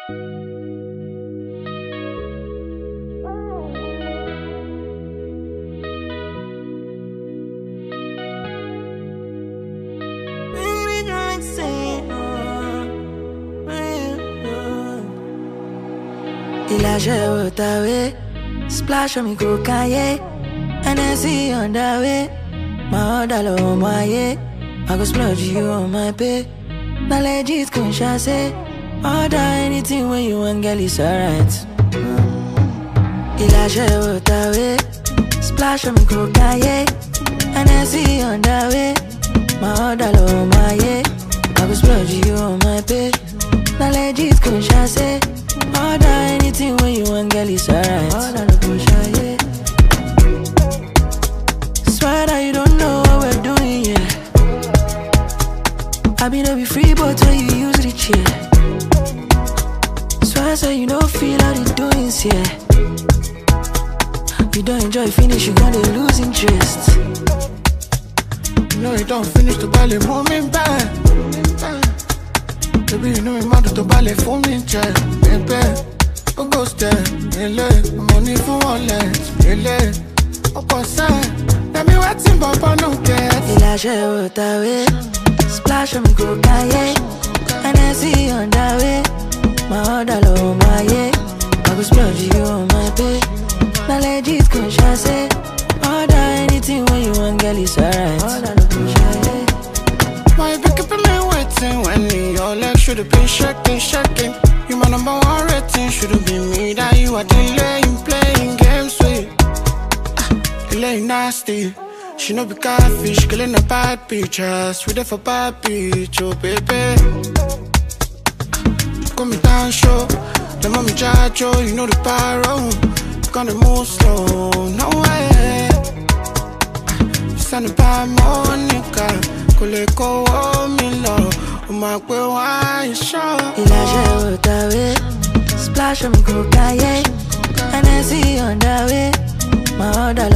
Il a joué au tawe, splash on me go kanye, and I see you on the way. My order low moye, I go splurge you on my pay. Now legit kun say, order anything when you want, girl, it's alright. Il a joué au tawe, splash on me go kanye, and I see you on the way. My order low moye, I go splurge you on my pay. Now legit kun say. Order anything when you want, girl, it's alright. Order the push, yeah. Swear that you don't know what we're doing, yeah. I be no be free, but when you use the chair. Swear so you don't feel how the doings, yeah. You don't enjoy finish, you gonna lose interest. You know you don't finish the ballet, moment back. Baby, you know me mad to ballet for me, check. Baby, go go step, really. Money for wallet, really. Up side, let me waiting, Papa no get. Il a joué au tawe, splash on me go kanye, and I see you on the way. My order low, my yeah, I go splurge you on my pay. Now legit kun say, order anything when you want, girl, it's alright. Order the push, yeah. Why you be keeping me waiting when your legs should have been shaking, shaking? You my number one rating, should've been me that you are delaying, playing games with. Ah, delaying nasty. She no be catfish, killing a bad pictures. We there for bad bitch, oh baby. Call me down show, the mommy judge, oh, you know the pyro. Gonna move slow, no way. Send a bad Monica, kò lè kówó mi lọ, ó máa pé wá ìṣọ́. Il a joué au tawe, splash on me go kanye, and I see you on the way. My order